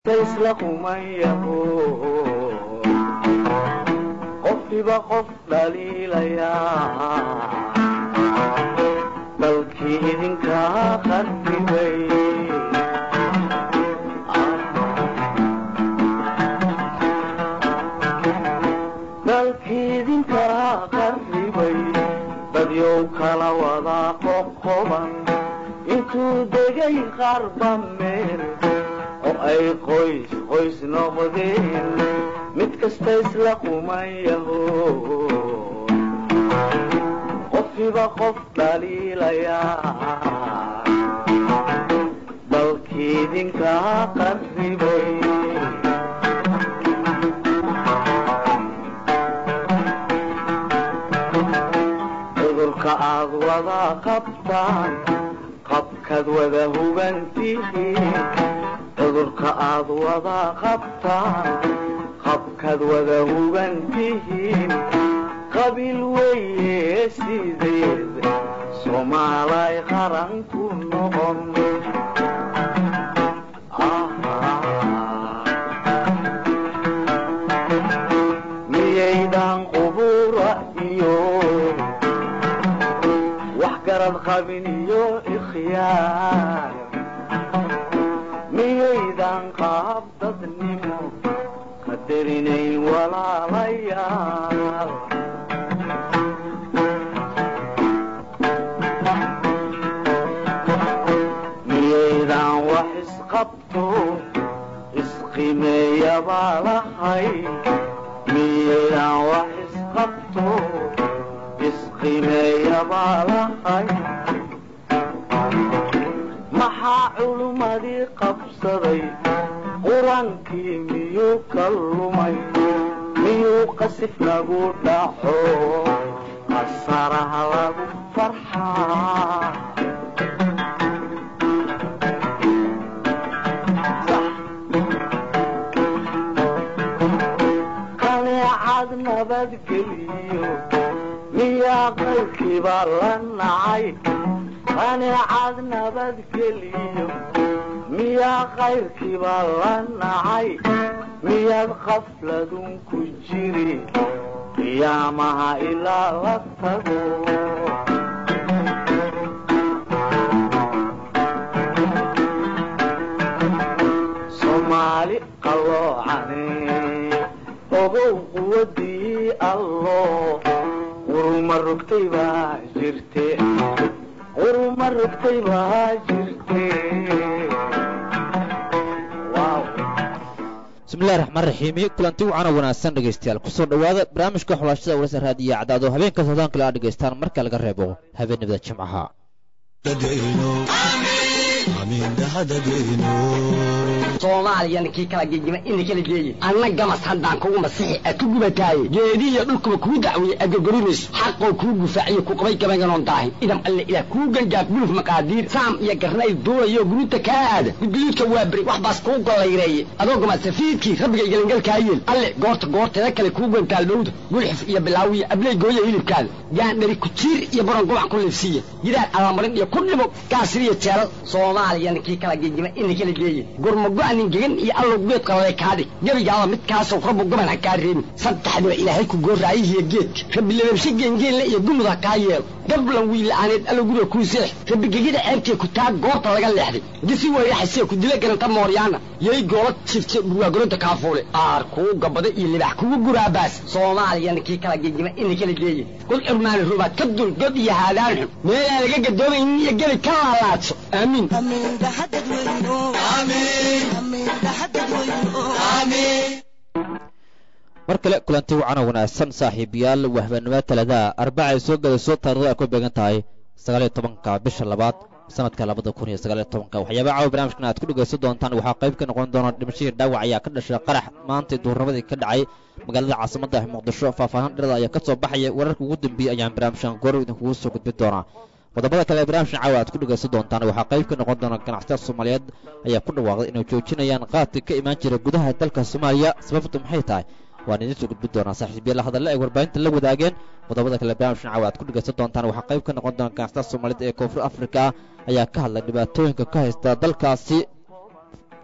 isla qumayaho qofkiiba qof dhaliilayaa dalkii idinkaa qarribay dalkii idinkaa qarribay dadyow kala wadaa qoqoban intuu degay qarba meel oo ay qoys qoys noqdeen mid kasta isla qumayaho qofkiiba qof dhaliilayaa dalkii idinkaa qarribay cudurka aad wada qabtaan qabkaad wada hubantihiin cudurka aad wada qabtaan qabkaad wada hubantihiin qabiil weeye sideed soomaalay qaran ku noqon miyaydan qubura iyo wax garad qabin iyo ikhyaar miyaydan qaab dadnimo qadarinayn walaalayaal miyaydan wax isqabto isqimeeyabaa lahay miyaydan wax isqabto isqimeeyabaa lahay maxaa culummadii qabsaday qur-aankii miyuu ka lumay miyuu qasif nagu dhaco qasaraha lagu farxaa qaneecad nabadgeliyo miyaa qaybkiiba la nacay qaneecad nabadgeliyo miyaa qayrkiiba la nacay miyaad qafladun ku jiri qiyaamaha ilaa la tago soomaali qalloocane ogow quwadii allo quruma rogtay baa jirte quruma rogtay baa jirte bismillahi raxmaan raxiimi kulanti wacana wanaagsan dhegaystayaal kusoo dhowaada barnaamijka xulaashada warasa raadiya cadaado habeenka soodaan kale aad dhegaystaan marka laga reebo habeenimada jimcaha soomaaliyana kii kala gegima ina kala geeye anna gamas haddaan kugu masixi a ku gubataaye geedihiyo dhulkuba kuu dacweeye adgogorimayso xaqoo kuu gufaaciyo ku qabay gabaganoon daahin idam alle ilaah kuu gangaaf guluf maqaadiir saam iyo garnayl duulayo guruuta kaa aada gudguduudka waa beri wax baas kuu gollayreeye adoo gamasafiidkii rabbigay gelangalkaa yeel alle goorta goorteeda kale kuu gantaal dhowda gulxif iyo bilaawiyo abley gooya hilibkaada gaandhari kujiir iyo baron gobac ku liifsiiya gidaar alamarin iyo ku dhimo gaasiriyo jeelal soomaaliyana kii kala gegima ina kala geeye gurmago-nin gegan iyo allow geed qalale kaadhig gebigaaba midkaasow rabbu goban ha kaa reebin saddexdiba ilaahay ku gooraayihiyo geedka rabbi lababshe geengeenle iyo gumud ha kaa yeelo gablan wiila'aaneed allow guriga kuu seex rabbi gegida ceebtee ku taa goorta laga leexday gisi weyraxasee ku dila garanta mooryaana yay goola jifte dhurwaagoronta kaafuule aar kuu gabada iyo libax kugu guraabaas soomaaliyana kii kala gegima ina kala geeye qul cirmaani rubaad ka dul god iyo haadaan xun meelaan laga gadoomaynin iyo gebi ka laalaadso aamiin mar kale kulanti wacana wanaagsan saaxiibayaal wahbanimo taladaa arbacay soo gadayso taarikhda ay ku beegan tahay sagaaliyo tobanka bisha labaad sanadka labada kun iyo sagaaliyo tobanka waxyaaba caawa barnamijkan aad ku dhegaysan doontaan waxaa qayb ka noqon doona dhimashadii dhaawac ayaa ka dhashay qarax maanta duurnimadii ka dhacay magaalada caasimadda muqdisho faahfaahan dherada ayaa ka soo baxaya wararka ugu dambeeyey ayaan barnaamijkan goor idinkugu soo gudbin doonaa qodobada kale ee barnaamijkan caawa aad ku dhegaysan doontaan waxaa qayb ka noqon doona ganacsatada soomaaliyeed ayaa ku dhawaaqday inay joojinayaan qaadka ka imaan jira gudaha dalka soomaaliya sababtu maxay tahay waan idiin soo gudbin doonaa saaxiibyala hadalla ay warbaahinta la wadaageen qodobada kale barnaamijkan caawa aad ku dhegaysan doontaan waxaa qayb ka noqon doona ganacsatada soomaaliyed ee koonfur afrika ayaa ka hadlay dhibaatooyinka ka haysta dalkaasi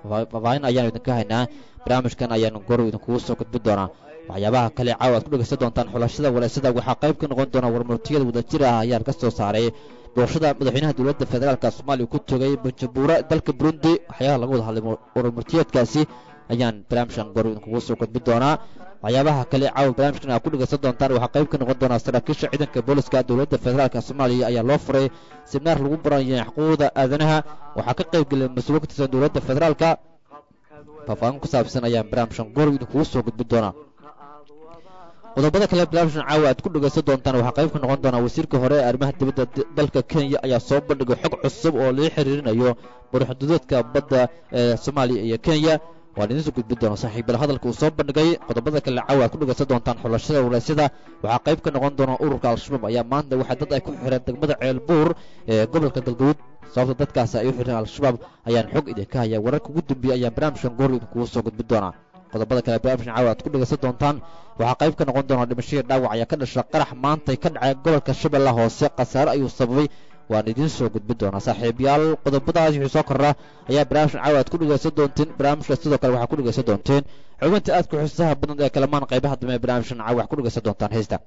faahfaahin ayaanu idinka haynaa barnaamijkan ayaanu goor idinkugu soo gudbin doonaa waxyaabaha kale caawa aad ku dhegaysan doontaan xulashada walaysada waxaa qayb ka noqon doona warmurtiyada wadajir ah ayaa ka soo saaray doorashada madaxweynaha dowladda federaalka soomaaliya ku togay banjabuura dalka burundi waxyaabaha laga wada hadlay warmurtiyeedkaasi ayaan barnaamijkan goor idinkugu soo gudbin doonaa waxyaabaha kale caawa barnaamijkan aad ku dhegaysan doontaan waxaa qayb ka noqon doonaa saraakiisha ciidanka booliska dowladda federaalka soomaaliya ayaa loo furay siminaar lagu baranaya xuquuqda aadanaha waxaa ka qayb gelay mas-uul ka tirsan dowladda federaalka faahfaahin ku saabsan ayaan barnaamijkan goor idinkugu soo gudbin doonaa qodobada kale barnaamijkan caawa aad ku dhegaysan doontaan waxaa qayb ka noqon doonaa wasiirka hore ee arrimaha dibadda dalka kenya ayaa soo bandhigay xog cusub oo laga xiriirinayo barxuduudeedka badda ee soomaaliya iyo kenya waan idiin soo gudbin doona saaxiibyal hadalka uu soo bandhigay qodobada kale caawa aad ku dhegaysan doontaan xulashada waleysyada waxaa qayb ka noqon doona ururka al-shabaab ayaa maanta waxaa dad ay ku xireen degmada ceelbuur ee gobolka galgaduud sababta dadkaasi ay u xireen al-shabaab ayaan xog idinka haya wararka ugu dambeeyey ayaan barnaamijkan goor idinkugu soo gudbin doonaa qodobada kale barnaamijkan caawa aad ku dhegaysan doontaan waxaa qayb ka noqon doona dhimashadii dhaawac ayaa ka dhasha qarax maantay ka dhacay gobolka shabeella hoose khasaare ayuu sababay waan idiin soo gudbin doonaa saaxiibayaal qodobadaas wixii soo korra ayaa barnaamijkan caawa aad ku dhegaysan doonteen barnaamijka sidoo kale waxaa ku dhegaysan doonteen xubinta aadka xusaha badan ee kalamaan qaybaha dambe ee barnaamijkan caawa wax ku dhegaysan doontaan heesta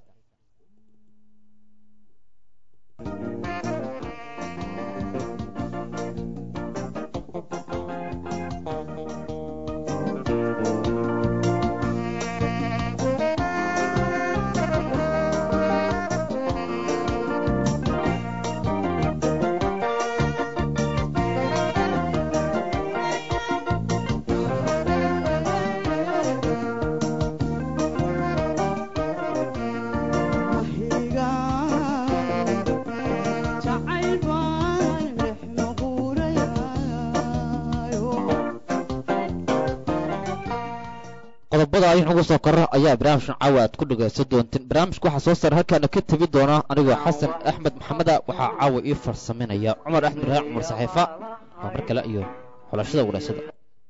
qodobada ayaan ugu soo korra ayaa barnaamijkan caawa aad ku dhegaysan doonteen barnaamijka waxaa soo saara halkaana ka tegi doona anigoo xasan axmed maxameda waxaa caawa ii farsaminaya cumar axmed rahaan cumar saxiifa waa mar kale iyo xulashada walaysada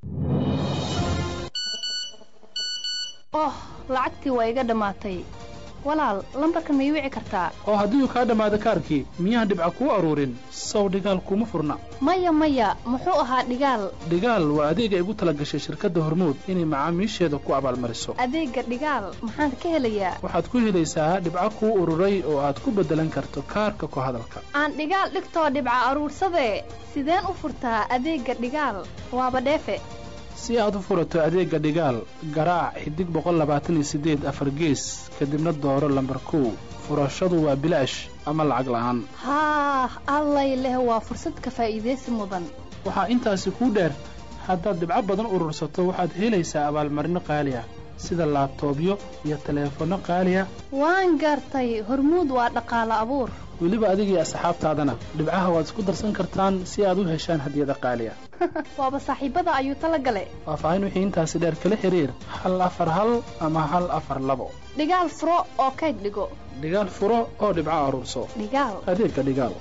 oh lacagtii waa iga dhammaatay walaal lambarkan ma ii wici kartaa oo haddii uu kaa dhammaado kaarkii miyaan dhibca kuu aruurin sow dhigaal kuma furna maya maya muxuu ahaa dhigaal dhigaal waa adeeg ay ugu tala gashay shirkadda hormuud inay macaamiisheeda ku abaalmariso adeegga dhigaal maxaan ka helayaa waxaad ku helaysaa dhibco kuu ururay oo aad ku beddelan karto kaarka ku hadalka aan dhigaal dhigtoo dhibca aruursadee sideen u furtaa adeegga dhigaal waaba dheefe si aad u furato adeegga dhigaal garaac xidig boqol labaatan iyo siddeed afar gees kadibna dooro lambar kow furashadu waa bilaash ama lacag la'aan haah allay leh waa fursad ka faa'iidaysi mudan waxaa intaasi kuu dheer haddaad dhibco badan urursato waxaad helaysaa abaalmarino qaali ah sida laabtoobyo iyo taleefanno qaali ah waan gartay hormuud waa dhaqaalo abuur weliba adigii asxaabtaadana dhibcaha waad isku darsan kartaan si aad u heshaan hadiyada qaali ah waaba saaxiibada ayuu tala gale faahfaahin wixii intaasi dheer kala xiriir hal afar hal ama hal afar labo dhigaal furo oo kayd dhigo dhigaal furo oo dhibco aruurso dhigaal adeegga dhigaal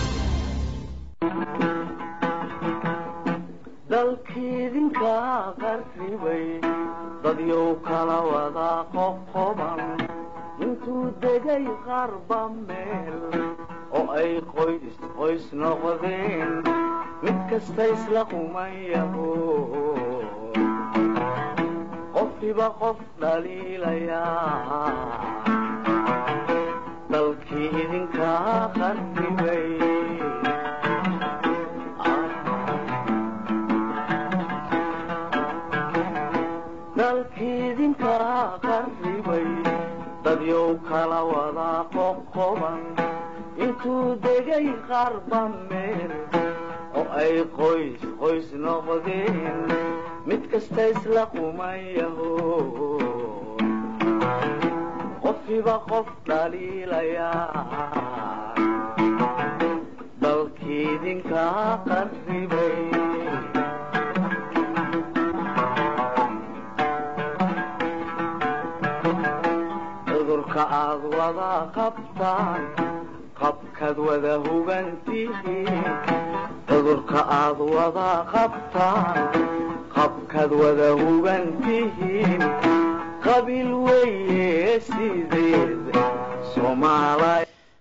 dalkiidinka qarribay dadyow kala wada qoqoban intuu degay qarba meel oo ay qoys qoys noqdeen mid kasta isla qumayaho qofkiba qof dhaliilayaa dalkii idinka qarribay dalkiidinka qarribay dadyow kala wada qoqoban intuu degay qarba meel oo ay qoys qoys noqdeen mid kasta isla qumayaho qofkiba qof dhaliilayaa dalkiidinka qarribay cudurka aad wada qabtaan qabkaad wada hugantihiin cudurka aad wada qabtaan qabkaad wada hugantihiin qabiil weeye sideed soomaala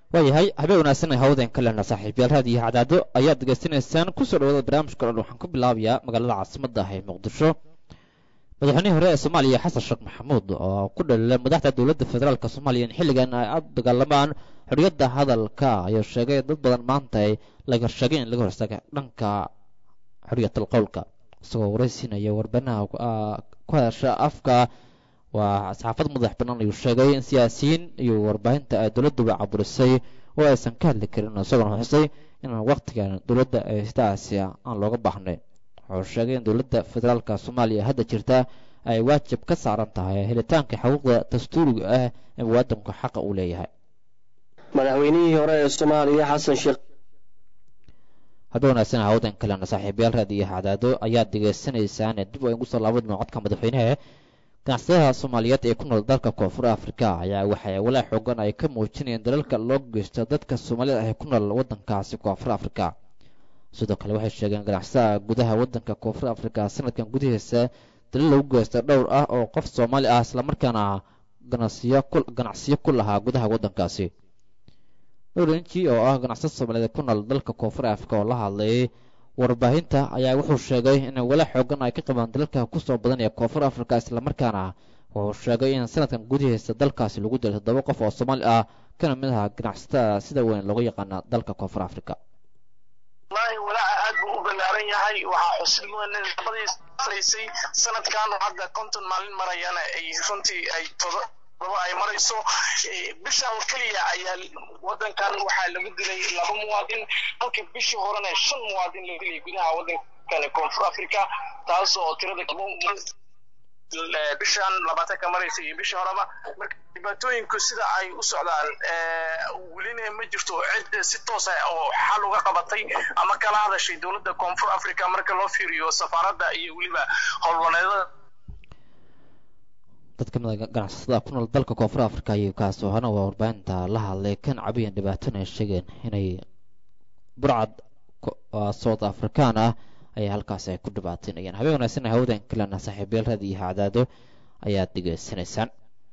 waayahay habeen wanaagsan hawdeen ka lehna saaxiibyaal raadiyo cadaado ayaad degeystanaysaan kusoo dhawaada barnaamijka dhan waxaan ku bilaabayaa magaalada caasimadda ah ee muqdisho madaxweynihii hore ee soomaaliya xasan sheekh maxamuud oo ku dhalilay madaxda dowladda federaalk soomaaliya in xilligan ay aad dagaalamaan xorriyadda hadalka ayuu sheegay dad badan maanta ay laga sheegay in laga horstaaga dhanka xorriyatal qowlka isagoo waraysiinaya warbanaha ku hadasha afka waa saxaafad madax bannaan ayuu sheegay in siyaasiyiin iyo warbaahinta ay dowladduba caburisay oo aysan ka hadli karin isagoona xusay in waqtigan dowladda ay sidaasi aan looga baahnay wuxuu sheegay in dowladda federaalka soomaaliya hadda jirta ay waajib ka saaran tahay helitaanka xuquuqda dastuuriga ah ee muwaadinku xaqa uu leeyahay madaxweynihii hore ee soomaaliya xasan sheekh haddii wanaagsan hawdan kalena saaxiibayaal raadiyo cadaado ayaad degeysanaysaan dib ay ugu soo laabadma codka madaxweynaha ganacsadaha soomaaliyeed ee ku nool dalka koonfur afrika ayaa waxay walaa xoogan ay ka muujinayeen dalalka loo geysto dadka soomaalida ah ee ku nool waddankaasi koonfur afrika sidoo kale waxay sheegeen ganacsadaha gudaha waddanka koonfur afrika sanadkan gudihiisa dalil lagu geysta dhowr ah oo qof soomaali ah islamarkaana ganacsiyo ku lahaa gudaha waddankaasi oranji oo ah ganacsada soomaaliyeed ku nool dalka koonfur afrika oo la hadlayay warbaahinta ayaa wuxuu sheegay in wala xoogan ay ka qabaan dalalka kusoo badan ee koonfur afrika islamarkaana wuxuu sheegay in sanadkan gudihiisa dalkaasi lagu dilay toddoba qof oo soomaali ah kana mid aha ganacsatada sida weyn looga yaqaana dalka koonfur afrika wallahi walaaca aad buu u ballaaran yahay waxaa xusid mudan in labadii sanaysay sanadkan hadda konton maalin marayana ay runtii ay todo daba ay marayso bishan keliya ayaa wadankan waxaa lagu dilay laba muwaadin halka bishii horena shan muwaadin la dilay gudaha wadankan koonfur africa taas oo tirada bishan labaatanka maraysa iyo bishii horeba marka dhibaatooyinku sida ay u socdaan welina ma jirto cid si toos ah oo xal uga qabatay ama kala hadashay dowladda koonfur africa marka loo fiiriyo safaaradda iyo weliba howlwaneedada dad ka mid a ganacsatada ku nool dalka koonfur afrika iyo kaasoo hana waa warbaahinta la hadlay kan cabiyan dhibaatona ay sheegeen inay burcad south african ah ayaa halkaas ay ku dhibaateynayaan habeen wanaagsan hawdan kalena saaxiibayaal raadi iyo cadaado ayaad degeysanaysaan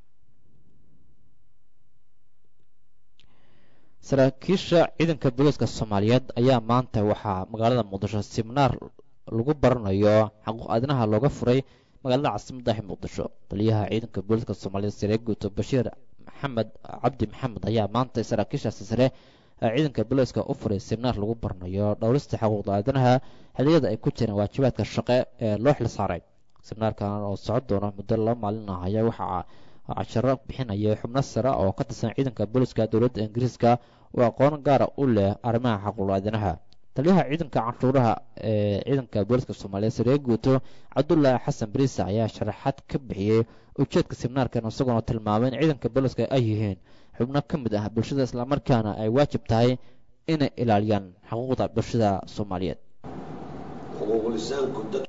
saraakiisha ciidanka booliiska soomaaliyeed ayaa maanta waxaa magaalada muqdisho siminaar lagu baranayo xaquuq aadinaha looga furay magaalada caasimadda ah muqdisho taliyaha ciidanka booliiska soomaaliyeed sare guuto bashiir maxamed cabdi maxamed ayaa maanta saraakiishaasi sare ciidanka booliiska u furay siminaar lagu baranayo dhowrista xuquuqda aadanaha xilliyada ay ku jiraan waajibaadka shaqe ee loo xil saaray siminaarkan oo socon doona muddo laba maalin ah ayaa waxaa casharo bixinaya xubno sare oo ka tirsan ciidanka booliiska dowladda ingiriiska oo aqoon gaara u leh arrimaha xuquuqda aadanaha taliyaha ciidanka canshuuraha ee ciidanka booliiska soomaaliyeed saree guuto cabdullaahi xasan bariisa ayaa sharaxaad ka bixiyey ujeedka siminaarkan isagoona tilmaamay in ciidanka booliiska ay yihiin xubno ka mid ah bulshada islamarkaana ay waajib tahay inay ilaaliyaan xuquuqda bulshada soomaaliyeed xuquuqlisaanku dadku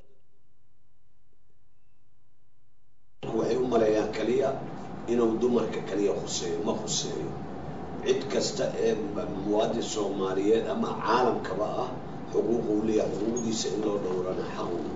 waxay u maleeyaan kaliya inuu dumarka kaliya khuseeyo ma khuseeyo cid kasta ee muwaadin soomaaliyeed ama caalamkaba ah xuquuq uu leeyahay xuquuqdiisa in loo dhowrana xaq uu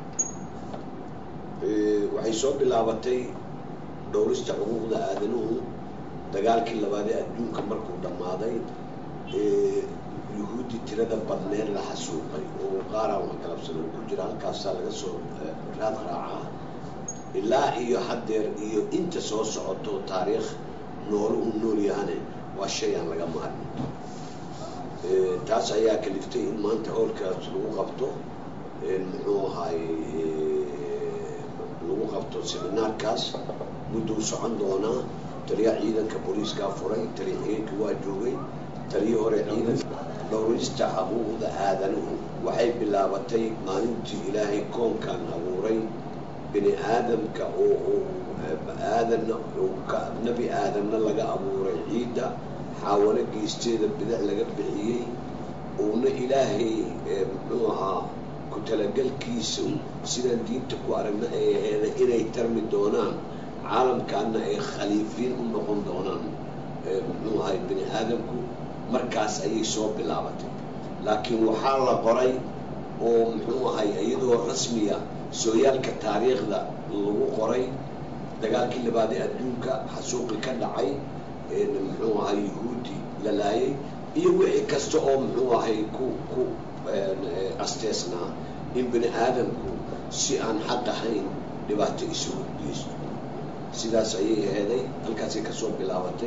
leeyahay waxay soo bilaabatay dhowrista xuquuqda aadanuhu dagaalkii labaadee adduunka markuu dhammaaday yuhuuddi tirada badneed la xasuuqay oo qaaraan wax galabsano ku jira halkaasaa laga soo raad raacaa ilaa iyo haddeer iyo inta soo socoto taariikh noolo uu nool yahane waa shay aan laga maarmin taas ayaa kaliftay in maanta howlkaas lagu qabto muxuu ahaayey lagu qabto seminaarkaas mudduu socon doonaa taliya ciidanka booliiskaa furay taliya xigeenka waa joogay taliya hore ciidanka dhowrista xuquuqda aadanuhu waxay bilaabatay maalintii ilaahay koonkan abuuray bini aadamka oo aadanna nebi aadamna laga abuuray ciidda xaawalo geysteeda bidac laga bixiyey uuna ilaahay muxuu ahaa ku talagelkiisa sidaan diinta ku aragna ay aheeda inay tarmi doonaan caalamkaana ay khaliifiin u noqon doonaan muxuu ahay bini aadamku markaas ayay soo bilaabatay laakiin waxaa la qoray oo muxuu ahay iyadoo rasmiya sooyaalka taariikhda lagu qoray dagaalkii labaadee adduunka xasuuqi ka dhacay muxuu ahay yuhuudi la laayay iyo wixii kasta oo muxuu ahay ku ku asteesnaa in bini aadamku si aan xaq ahayn dhibaato isugu geysto sidaas ayay aheeday halkaasay kasoo bilaabatay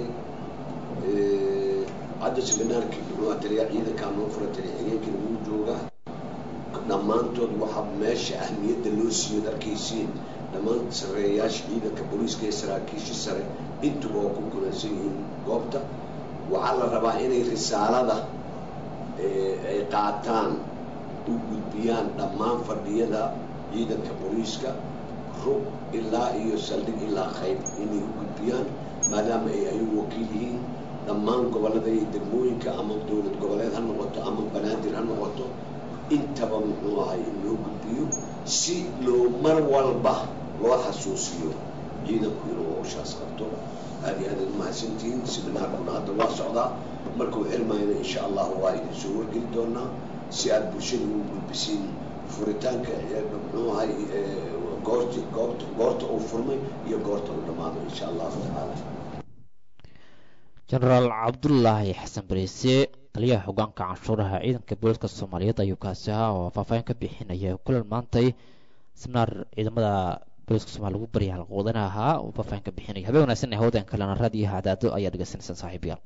hadda seminaarkii muxuu aha taliya ciidankaa noo fura taliya xigeenkiina wuu joogaa dhammaantood waxaa meesha ahmiyadda loo siiyo arkaysiin dhammaan sareeyaasha ciidanka booliiska ee saraakiisha sare intuba oo ku kulansan yihiin goobta waxaa la rabaa inay risaalada ay qaataan u gudbiyaan dhammaan fadhiyada ciidanka booliiska rug ilaa iyo saldhig ilaa qayb inay u gudbiyaan maadaama ay ayagu wakiil yihiin dhammaan gobollada iyo degmooyinka ama dowlad goboleed ha noqoto ama banaadir ha noqoto intaba muxuu ahay in loo gudbiyo si loo mar walba loo xasuusiyo ciidanku inuu hawshaas qabto aad iyo aad ad mahadsantihiin seminaarkuna hadda waa socdaa markuu xirmayna insha allahu waa idin soo wargeli doonaa si aad bulshada ugu gudbisiin furitaanka muxuu ahay goorti goobta goorta uu furmay iyo goorta uu dhammaado insha allahu tacaala jenaraal cabdulaahi xasan bariise taliyaha hogaanka canshuuraha ciidanka booliska soomaaliyeed ayuu kaasi ahaa oo faahfaahin ka bixinaya kulan maantay seminaar ciidamada booliska somalia lagu barya halqoodana ahaa oo faahfaahin ka bixinaya habeen wanaagsan ee hawdan kalena raadiyo hadaado ayaa dhegeysanaysaan saaxiibayaal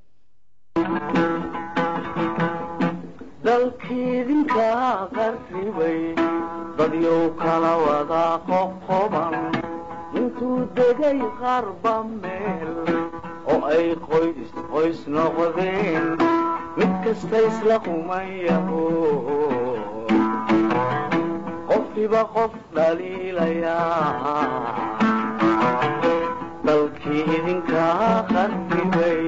dalkiidinka qarribay dadyow kala wada qoqoban intuu degay qarba meel oo ay qoys qoys noqdeen mid kasta isla qumayaho qofkiba qof dhaliilayaa dalkii idinkaa qarribay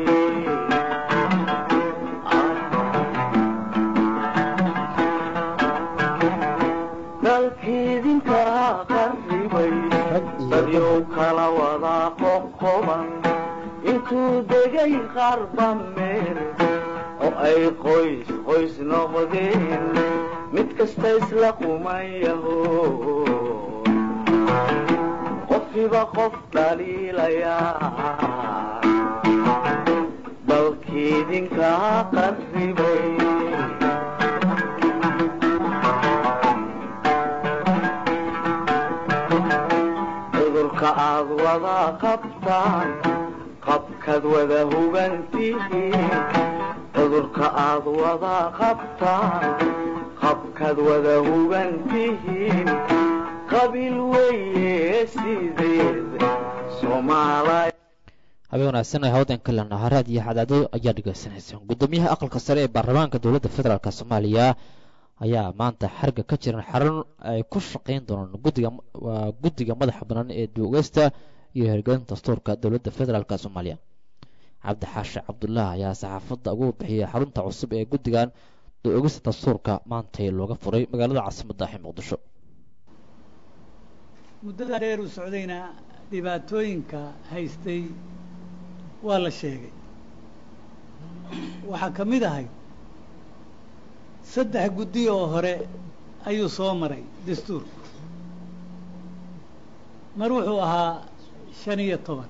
dalkiidinkaa qarribay dadyow kala wada qoqoban intuu degay qarba meel oo ay qoys qoys noqdeen mid kasta isla qumayaho qofkiba qof dhaliilayaa dalkiidinkaa qarribay cudurka aad wada qabtaan qabkaad wada hugantihiin cudurka aad wada qabtaan qabkaad wada hugantihiin qabiil weeye sideed soomaaliya habeen wanaagsan ee hawdan kalena haraad iyo cadaado ayaa dhegaysanaysaan guddoomiyaha aqalka sare ee baarlamaanka dowladda federaalk soomaaliya ayaa maanta xarga ka jiran xarun ay ku shaqayn doonaan guddiga waa guddiga madaxa bannaan ee duugeysta iyo hirgelinta dastuurka dowladda federaalk soomaaliya cabdi xaashi cabdullah ayaa saxaafadda ugu bixiyay xarunta cusub ee guddigan duugista dastuurka maantay looga furay magaalada caasimadda ee muqdisho muddada dheer uu socdayna dhibaatooyinka haystay waa la sheegay waxaa ka mid ahay saddex guddi oo hore ayuu soo maray dastuurku mar wuxuu ahaa shan iyo toban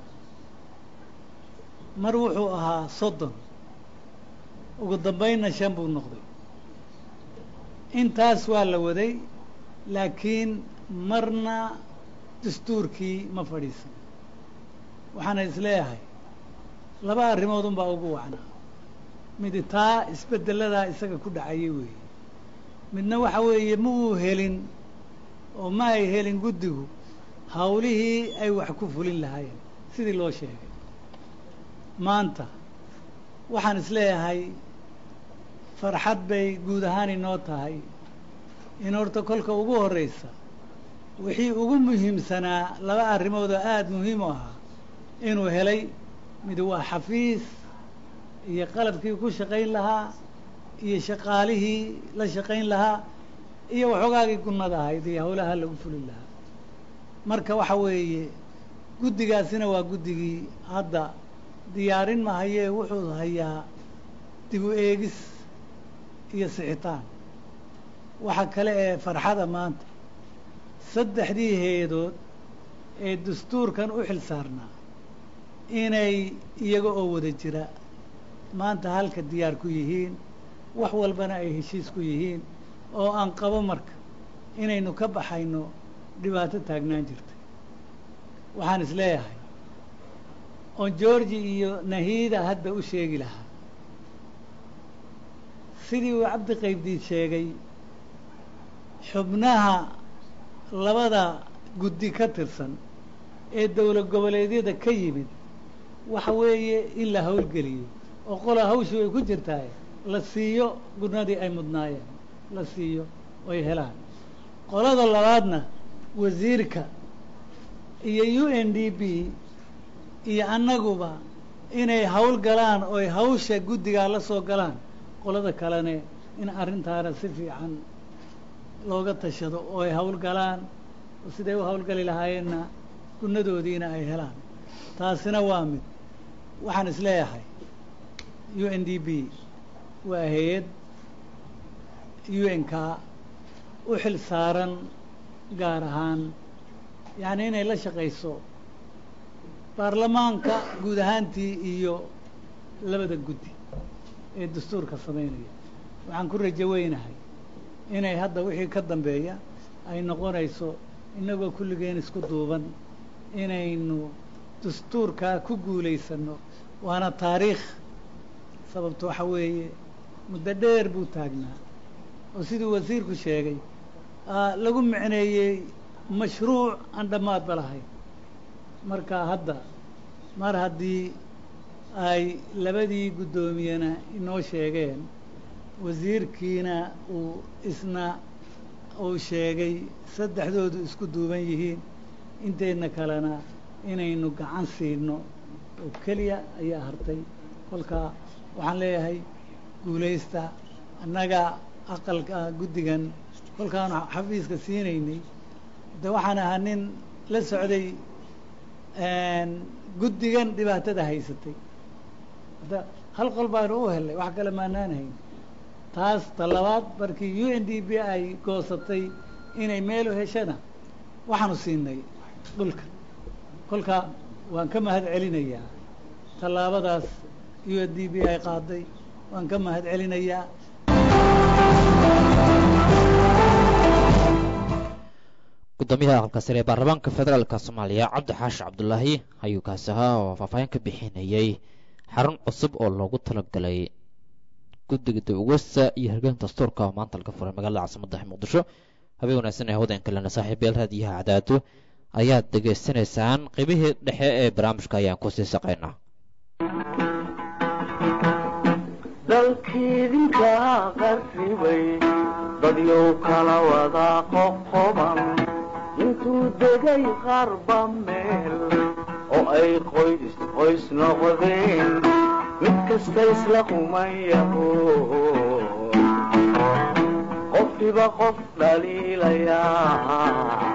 mar wuxuu ahaa soddon ugu dambaynna shan buu noqday intaas waa la waday laakiin marna dastuurkii ma fadhiisan waxaana isleeyahay laba arrimood unbaa ugu wacnaa midi taa isbedeladaa isaga ku dhacayay weeye midna waxa weeye ma uu helin oo ma ay helin guddigu hawlihii ay wax ku fulin lahaayeen sidii loo sheegay maanta waxaan isleeyahay farxad bay guud ahaan inoo tahay in horta kolka ugu horreysa wixii ugu muhiimsanaa laba arrimood oo aada muhiim u ahaa inuu helay mid waa xafiis iyo qalabkii ku shaqayn lahaa iyo shaqaalihii la shaqayn lahaa iyo waxoogaagii gunnada ahayd iyo hawlaha lagu fulin lahaa marka waxa weeye guddigaasina waa guddigii hadda diyaarin mahayee wuxuu hayaa dib u eegis iyo sixitaan waxa kale ee farxada maanta saddexdii hay-adood ee dastuurkan u xil saarnaa inay iyaga oo wada jira maanta halka diyaar ku yihiin wax walbana ay heshiis ku yihiin oo aan qabo marka inaynu ka baxayno dhibaato taagnaan jirtay waxaan is leeyahay oon georgi iyo nahiida hadda u sheegi lahaa sidii uu cabdi qaybdiid sheegay xubnaha labada guddi ka tirsan ee dowlad goboleedyada ka yimid waxa weeye in la howlgeliyo oo qola hawshii way ku jirtaay la siiyo gurnadii ay mudnaayeen la siiyo oy helaan qolada labaadna wasiirka iyo u n d b iyo annaguba inay hawl galaan oy hawsha guddigaa la soo galaan qolada kalene in arrintaana si fiican looga tashado oo ay hawl galaan oo siday u hawlgali lahaayeenna gunadoodiina ay helaan taasina waa mid waxaan is leeyahay u n d b waa hay-ad u n k u xil saaran gaar ahaan yacni inay la shaqayso baarlamaanka guud ahaantii iyo labada guddi ee dastuurka samaynaya waxaan ku rajo weynahay inay hadda wixii ka dambeeya ay noqonayso innagoo kulligeen isku duuban inaynu dastuurkaa ku guulaysanno waana taariikh sababto waxa weeye muddo dheer buu taagnaa oo siduu wasiirku sheegay lagu micneeyey mashruuc aan dhammaadba lahayn marka hadda mar haddii ay labadii guddoomiyena inoo sheegeen wasiirkiina uu isna uu sheegay saddexdoodu isku duuban yihiin inteedna kalena inaynu gacan siino oo keliya ayaa hartay kolkaa waxaan leeyahay guulaysta annaga aqalka guddigan kolkaanu xafiiska siinaynay de waxaan ahaa nin la socday guddigan dhibaatada haysatay hadda hal qol baanu u helnay wax kale maanaan hayn taas ta labaad markii u n d b ay goosatay inay meel u heshana waxaanu siinay dhulka kolka waan ka mahad celinayaa tallaabadaas u n d b ay qaaday waan ka mahad celinayaa gudoomiyaha aqalka sare ee baarlamaanka federaalka soomaaliya cabdi xaashi cabdulaahi ayuu kaasi ahaa oo faahfaahin ka bixinayay xarun cusub oo loogu talagalay guddiga dawgasa iyo hirgelinta dastuurka oo maanta laga furay magaalada caasimadda muqdisho habeen wanaagsan ee hawdan kalena saaxiibayaal raadiyaha cadaado ayaad dhegaysanaysaan qeybihii dhexe ee barnaamijka ayaan kusii saqaynaa dalkiidinka qarribay dadyow kala wada qoqoban intuu degay qarba meel oo ay qoys qoys noqdeen mid kasta isla qumayaho qofkiba qof dhaliilayaa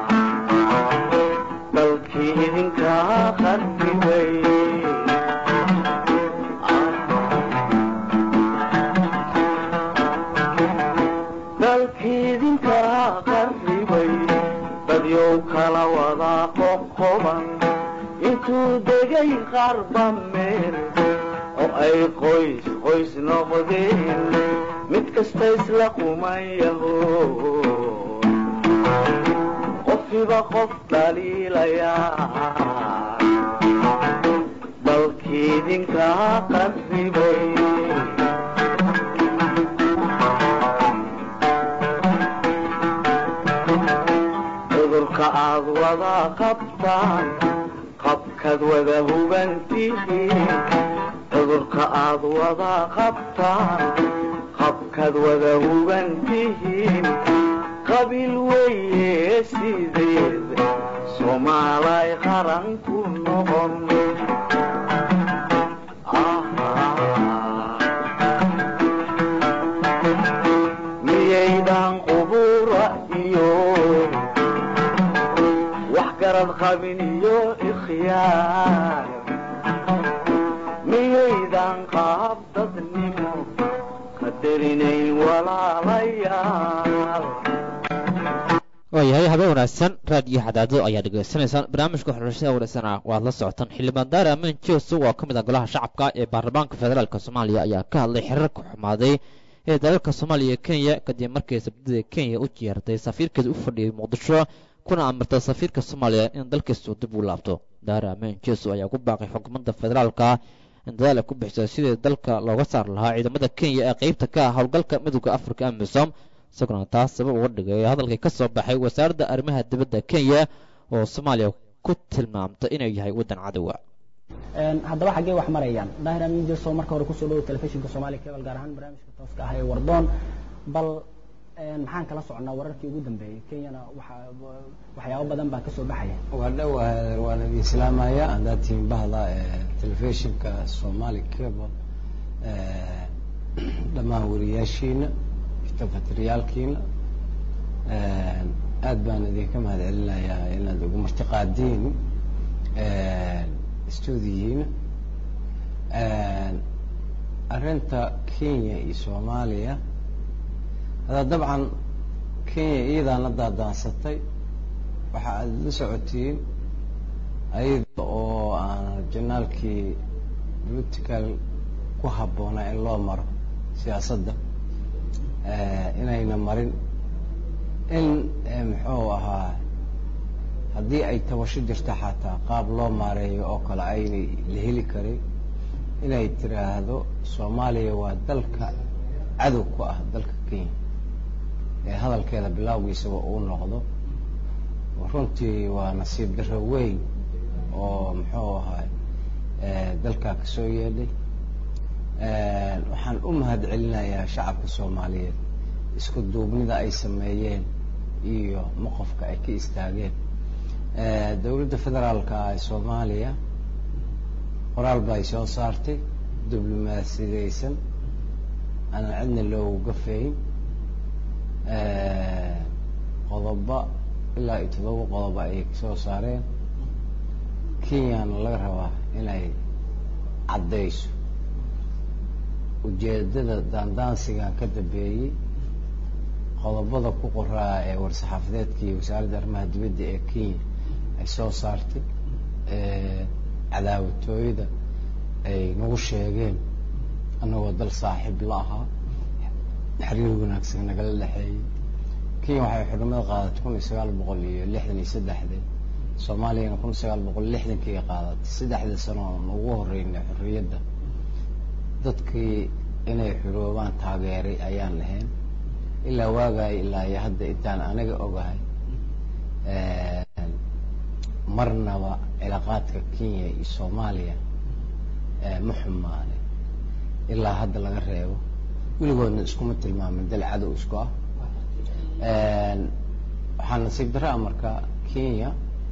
dalkii idinkaa qarribay dalkiidinkaa qarribay dadyow kala wada qoqoban intuu degay qarba meel oo ay qoys qoys noqdeen mid kasta isla qumayaho qofkiba qof dhaliilayaa dalkiidinkaa qarribay cudurka aad wada qabtaan qabkaad wada hubantihiin cudurka aad wada qabtaan qabkaad wada hubantihiin qabiil weeye sideed soomaalay qaran ku noqon miyaydan qubura iyo wax garad qabin iyo ikhyaar miyaydan qaab dadnimo qadarinayn walaalayaal waayahay habeen wanaagsan raadiyo xadaado ayaa dhegaysanaysaan barnaamijka xulashada wareysana waad la socotaan xildhibaan daare amin jeeso oo ka mid ah golaha shacabka ee baarlamaanka federaalk soomaaliya ayaa ka hadlay xiriirka xumaaday ee dalalka soomaaliya iyo kenya kadib markii sabdida kenya u jeertay safiirkeeda u fadhiyay muqdisho kuna amirtay safiirka soomaaliya in dalkiisu dib u laabto daare amin jeeso ayaa ku baaqay xukuumadda federaalka in dadaal ay ku bixisay sidii dalka looga saari lahaa ciidamada kenya ee qeybta ka ah howlgalka midooda afrika amisom isaguna taas sabab uga dhigay hadalkii ka soo baxay wasaaradda arrimaha dibadda kenya oo soomaaliya ku tilmaamtay inuu yahay waddan cadowa haddaba xaggee wax marayaan daahir amin jeso marka hore kusoo dhawo telefishinka soomaaliya cable gaar ahaan barnaamijka tooska ah ee wardoon bal maxaan kala socnaa wararkii ugu dambeeyey kenyana waxyaabo badan baa kasoo baxaya waa dhowahay waan idin islaamaya haddaad tihiin bahda telefishinka somali cable dhammaan wariyaashiina tafatiriyaalkiina aad baan idinka mahad celinayaa inaad ugu martiqaadiin stuudiyihiina arrinta kenya iyo soomaaliya hadda dabcan kenya iyadaa la daadaansatay waxa aad la socotiin ayada oo aan janaalkii political ku habboonaa in loo maro siyaasadda inayna marin in muxuu ahaa haddii ay tabasho jirto xataa qaab loo maareeyo oo kale aynay la heli karin inay tiraahdo soomaaliya waa dalka cadow ku ah dalka kenya ee hadalkeeda bilaawgiisaba uu noqdo runtii waa nasiib darro weyn oo muxuu ahaa dalkaa kasoo yeedhay waxaan u mahad celinayaa shacabka soomaaliyeed isku duubnida ay sameeyeen iyo moqofka ay ka istaageen dowladda federaalka ee soomaaliya qoraal ba ay soo saartay diblomaasiyadeysan aanan cidna loogu gafeyn qodoba ilaa iyo toddoba qodoba ayay kasoo saareen kenyana laga rabaa inay caddayso ujeedada daandaansigan ka dambeeyey qodobada ku qoraa ee war-saxaafadeedkii wasaaradda arrimaha dibadda ee kenya ay soo saartay cadaawatooyada ay nagu sheegeen annagoo dal saaxiib la ahaa xiriir wanaagsan nagala dhexeeyey kenya waxay xudnimada qaadatay kun iyo sagaal boqol iyo lixdan iyo saddexdii soomaaliyana kun iyo sagaal boqol lixdankii qaadatay saddexdii sano oon ugu horeynay xorriyadda dadkii inay xuroobaan taageeray ayaan lahayn ilaa waagaay ilaa iyo hadda intaan aniga ogahay marnaba cilaaqaadka kenya iyo soomaaliya ma xumaanay ilaa hadda laga reebo weligoodna iskuma tilmaamin dal cadow isku ah waxaa nasiib darra ah marka kenya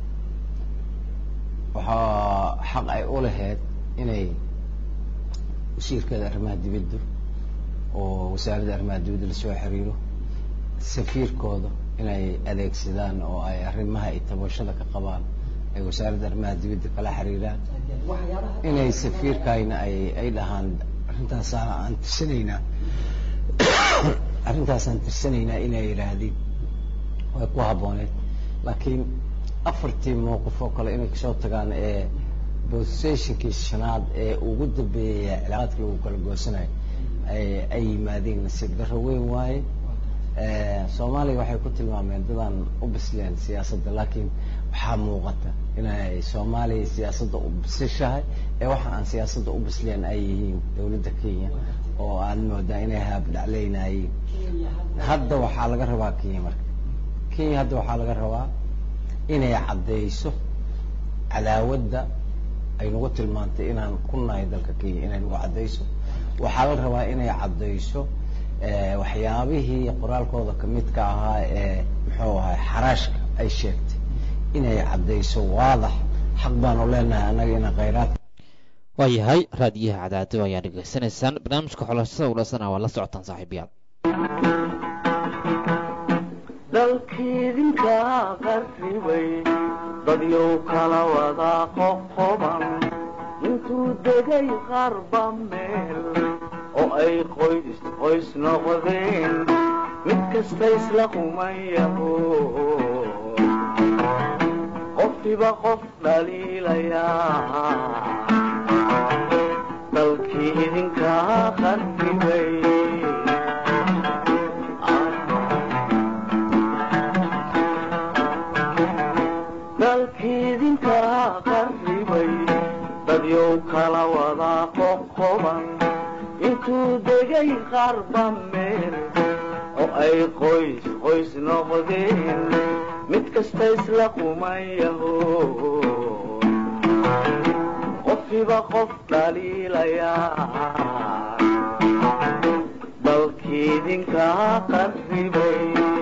waxaa xaq ay u lahayd inay wasiirkeeda arrimaha dibadda oo wasaaradda arrimaha dibadda lasoo xiriiro safiirkooda inay adeegsadaan oo ay arrimaha iyo tabashada ka qabaan ay wasaaradda arrimaha dibadda kala xiriiraan inay safiirkayna ay ay dhahaan arrintaasaan aan tirsanaynaa arrintaasaan tirsanaynaa inay yidhaahdeen way ku habbooneed laakiin afartii mowqif oo kale inay kasoo tagaan ee boseshinkii shanaad ee ugu dambeeyaya cilaaqaadkii lagu kala goosanayo ay yimaadeen nasiib darro weyn waaye soomaaliya waxay ku tilmaameen dadaan u bisleen siyaasadda laakiin waxaa muuqata inay soomaaliya siyaasadda u bisishahay ee waxa aan siyaasadda u bisleen ay yihiin dowladda kenya oo aad moodaa inay haabdhacleynayeen hadda waxaa laga rabaa kenya marka kenya hadda waxaa laga rabaa inay caddayso cadaawadda ay nagu tilmaantay inaan ku nahay dalka kenya inay nagu caddayso waxaa la rabaa inay caddayso waxyaabihii qoraalkooda kamidka ahaa ee muxuu ahay xaraashka ay sheegtay inay caddayso waadax xaq baanu leenahay annaga ina khayraad waayahay raadiyaha cadaado ayaa dhegaysanaysaan barnaamijka xolashada ulasana waa la socotaan saaxiibayaal dalkiidinka qarribay dadyow kala wada qoqoban intuu degay qarba meel oo ay qoys qoys noqdeen mid kasta isla qumayaho qofkiba qof dhaliilayaa dalkii idinkaa qarribay dalkii idinkaa qarribay dadyow kala wadaa qoqoban intuu degay qarba meel oo ay qoys qoys noqdeen mid kasta isla qumayaho qofkiba qof dhaliilayaa dalkii idinkaa qarribay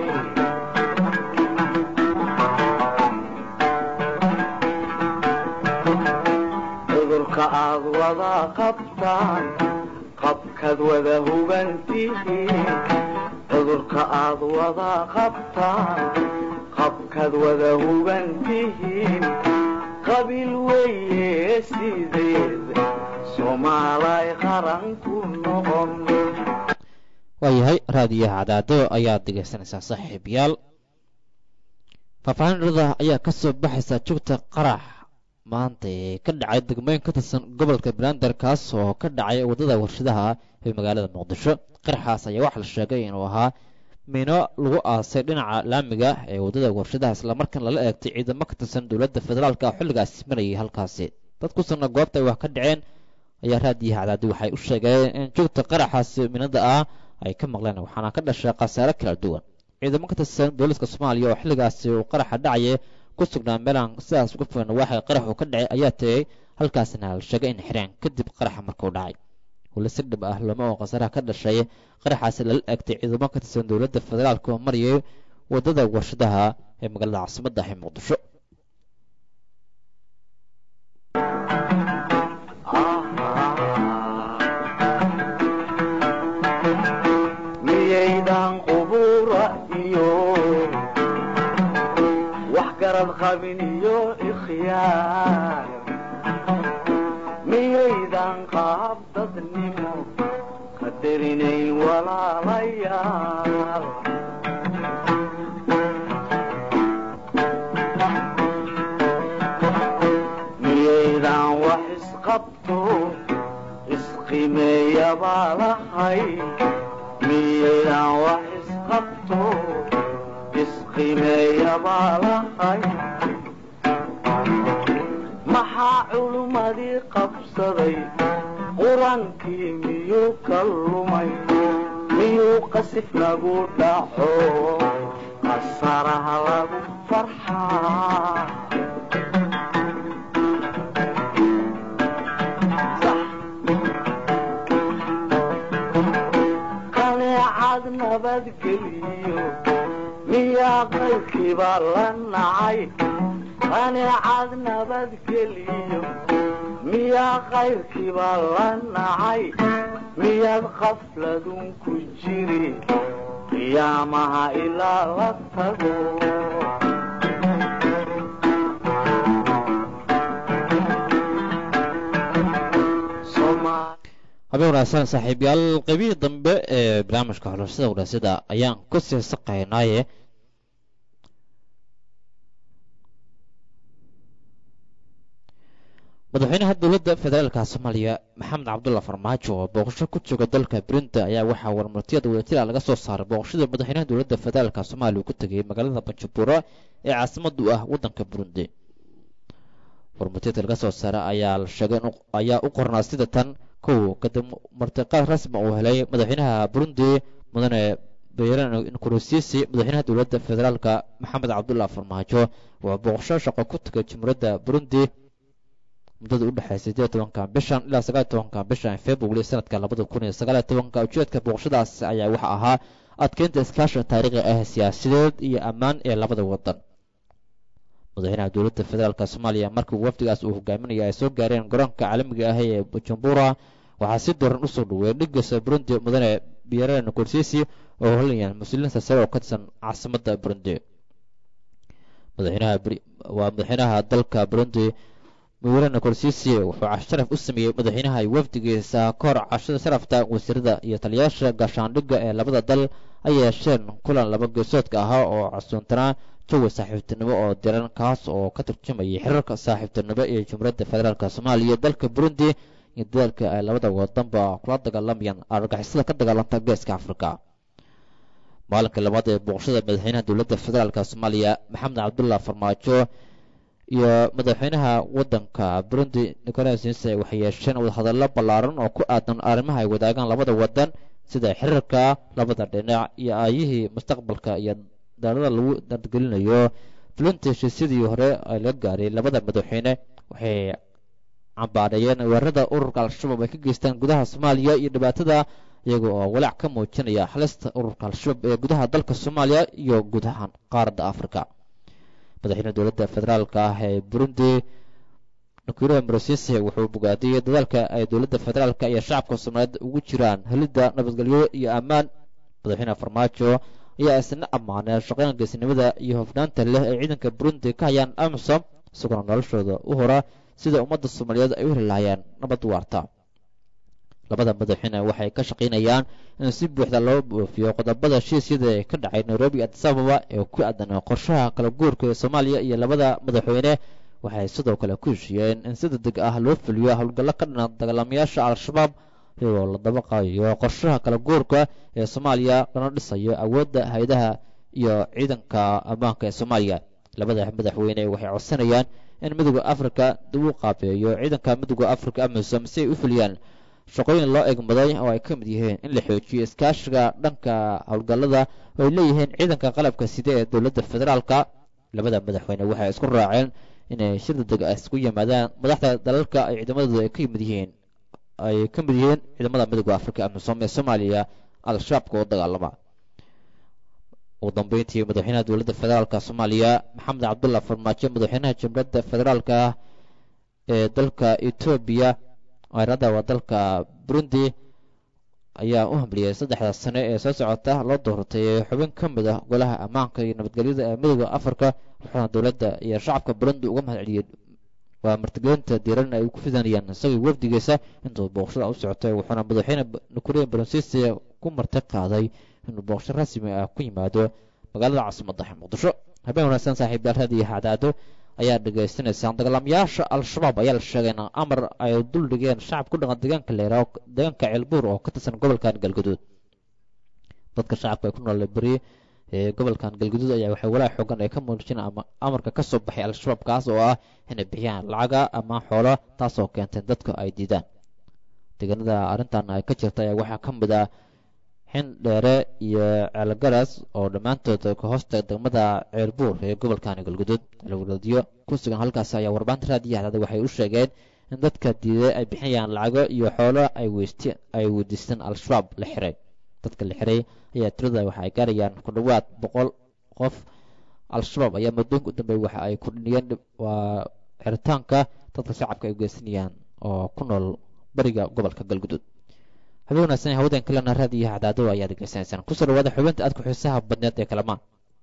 cudurka aad wada qabtaan qabkaad wada hugantihiin cudurka aad wada qabtaan qabkaad wada hugantihiin qabiil weeye sideed soomaalay qaran ku noqon waayahay raadiyaha cadaado ayaad dhegaysanaysaa saaxiibayaal faahfaahin dhirada ayaa ka soo baxaysa jugta qarax maanta ee ka dhacay degmooyin ka tirsan gobolka banaadir kaas oo ka dhacay waddada warshadaha ee magaalada muqdisho qaraxaas ayaa waxaa la sheegay inuu ahaa miino lagu aasay dhinaca laamiga ee waddada warshadaha islamarkaan lala eegtay ciidamo ka tirsan dowladda federaalka xilligaasi marayay halkaasi dad ku sugna goobta ay wax ka dhaceen ayaa raadiyaha cadaadi waxay u sheegeen in jugta qaraxaasi miinada ah ay ka maqleen waxaana ka dhashay khasaare kala duwan ciidamo ka tirsan booliska soomaaliya oo xilligaasi uu qaraxa dhacaya ku sugnaa meelaan sidaas uga fogan waxay qaraxu ka dhacay ayaa tegey halkaasina la sheegay in xireen kadib qaraxa markuu dhacay weli si dhib ah looma oo khasaaraha ka dhashay qaraxaasi lala eegtay ciidamo ka tirsan dowladda federaalka oo marayay waddada warshadaha ee magaalada caasimadda ah ee muqdisho miyaydan qubura iyo wax garad qabin iyo ikhyaar miyaydan qaab dadnimo qadarinayn walaalayaal miyaydan wax isqabto isqimeeya baa lahay miyaydan wax isqabto isqimeeya baa lahay maxaa culummadii qabsaday qur-aankii miyuu ka lumay miyuu qasif nagu dhaco qasaraha lagu farxaa qaneecad nabadgeliyo miyaa qaybkiiba la nacay qaneecad nabadgeliyo miyaa qayrkiiba la nacay miyaad qafladun ku jiri qiyaamaha ilaa la tago habeen wanaagsan saaxiibyaal qaybihii dambe ee barnaamijka xulashada wadaasida ayaan ku sii saqaynaaye madaxweynaha dowladda federaalka soomaaliya maxamed cabdulla farmaajo oo booqasho ku jooga dalka burundi ayaa waxaa warmartiyada wadajira laga soo saaray booqashada madaxweynaha dowladda federaalka soomaaliya uu ku tegay magaalada banjabuura ee caasimadu ah waddanka burundi warmartiyada laga soo saaray ayaa la sheegay ayaa u qornaa sida tan kow kadib martiqaad rasmi uu helay madaxweynaha burundi mudane bayran nkurusisi madaxweynaha dowladda federaalka maxamed cabdulla farmaajo wuxuu booqasho shaqo ku tegay jumhuuriyadda burundi muddada u dhexeysay sideed tobanka bishan ilaa sagaal tobanka bishan february sanadka labada kun iyo sagaal tobanka ujeedka booqashadaas ayaa waxa ahaa adkeynta iskaashiga taariikhi ah siyaasadeed iyo ammaan ee labada wadan madaxweynaha dowladda federaalk soomaaliya markii wafdigaas uu hogaaminaya ay soo gaareen garoonka caalamiga ah ee bujumbura waxaa si daran usoo dhaweeyay dhigasa burundi mudane biyarare nkursisi oo holanayaan mas-uuliyiinta sare oo ka tirsan caasimadda burundi madaxweynaha waa madaxweynaha dalka burundi mudane nkursisi wuxuu casharaf u sameeyey madaxweynaha iyo wafdigiisa ka hor cashada sharafta wasiirada iyo taliyayaasha gaashaandhigga ee labada dal ay yeesheen kulan laba geesoodka ahaa oo casuuntanaa jawi saaxiibtinimo oo diran kaas oo ka turjumayay xiriirka saaxiibtinimo ee jumhuuriyadda federaalk soomaaliya dalka burundi iyo dadaalka ay labada wadanba kula dagaalamayaan argagixisada ka dagaalanta geeska afrika maalinka labaad ee booqashada madaxweynaha dowladda federaalk soomaaliya maxamed cabdullah farmaajo iyo madaxweynaha wadanka burundi nicolas nise waxay yeesheen wadahadallo ballaaran oo ku aadan arrimaha ay wadaagaan labada wadan sida xiriirka labada dhinac iyo aayihii mustaqbalka iyo daalada lagu dargelinayo fulinta heshiisyadii hore ay laga gaaray labada madaxweyne waxay cambaareeyeen weerarada ururka al-shabaab ay ka geystaan gudaha soomaaliya iyo dhibaatada iyaga oo walaac ka muujinaya halista ururka al-shabaab ee gudaha dalka soomaaliya iyo guud ahaan qaaradda afrika madaxweyne dowladda federaalka ah ee burundi nukuuraha marosise wuxuu bogaadiyey dadaalka ay dowladda federaalka iyo shacabka soomaaliyeed ugu jiraan helidda nabadgelyo iyo ammaan madaxweyne farmaajo ayaa isna ammaanay shaqayn geesinimada iyo hofnaanta leh ay ciidanka burundi ka hayaan amisom isagoona noloshooda u hora sida ummadda soomaaliyeed ay u heli lahayeen nabad waarta labada madaxweyne waxay ka shaqaynayaan in si buuxda loo boofiyo qodobada heshiisyada ee ka dhacay nairobi addis ababa ee ku aadan qorshaha kala guurka ee soomaaliya iyo labada madaxweyne waxay sidoo kale ku heshiiyeen in si degdeg ah loo fuliyo howlgallo ka dhana dagaalamayaasha al-shabaab iyagoo la dabaqayo qorshaha kala guurka ee soomaaliya lana dhisayo awoodda hay-adaha iyo ciidanka ammaanka ee soomaaliya labada madaxweyne waxay codsanayaan in midooda afrika dib u qaabeeyo ciidanka midooda afrika amisom si ay u fuliyaan shaqooyin loo egmaday oo ay ka mid yihiin in la xoojiyo iskaashiga dhanka howlgallada oo ay leeyihiin ciidanka qalabka side ee dowladda federaalka labada madaxweyne waxay isku raaceen inay shir degdeg ah isku yimaadaan madaxda dalalka ay ciidamadooda ay ka yimid yihiin ay ka mid yihiin ciidamada midooda afrika amisom ee soomaaliya al-shabaabka oo dagaalama ugu dambeyntii madaxweynaha dowladda federaalka soomaaliya maxamed cabdullah farmaajo madaxweynaha jamhuuriyadda federaalka ee dalka etoobiya weerarada waa dalka burundi ayaa u hamliyey saddexda sane ee soo socota loo doortay xubin ka mid ah golaha ammaanka iyo nabadgelyada ee midooda afrika wuxuuna dowladda iyo shacabka burundi uga mahad celiyey waa martigelinta diiran ay ku fidanayaan isagii wafdigiisa intuu booqashada u socotay wuxuuna madaxweyne nukureya baronsisi ku marti qaaday inuu booqasho rasmi ah ku yimaado magaalada caasimadda muqdisho habeen wanaagsan saaxiibayaal raadiyo hacdaado ayaa dhegaysanaysaan dagaalamayaasha al-shabaab ayaa la sheegay in amar ay dul dhigeen shacab ku dhaqan deegaanka leera deegaanka ceelbuur oo ka tirsan gobolkan galguduud dadka shacabka ay ku nool beri ee gobolkan galguduud ayaa waxay walaac xoogan ay ka muujin amarka ka soo baxay al-shabaab kaas oo ah inay bixiyaan lacaga ama xoolo taasoo keentay dadka ay diidaan deegaanada arrintan ay ka jirta ayaa waxaa ka mid ah xin dheere iyo ceelgaras oo dhammaantood ka hoosta degmada ceelbuur ee gobolkan galguduud alwaladiyo ku sugan halkaas ayaa warbaahinta raadiyo hadaada waxay u sheegeen in dadka diiday ay bixinayaan lacago iyo xoolo ay weysti ay weydiisteen al-shabaab la xiray dadka la xiray ayaa tirada waxa ay gaarayaan ku dhowaad boqol qof al-shabaab ayaa muddooyinka u dambeeyay waxa ay kordhiyeen waa xiritaanka dadka shacabka ay geysanayaan oo ku nool bariga gobolka galguduud habeen wanaagsan hawadan kalena raadiyo hacdaado ayaa degeysanaysaan kusoo dhawaada xubinta aadku xiisaha badneed ee kalamaan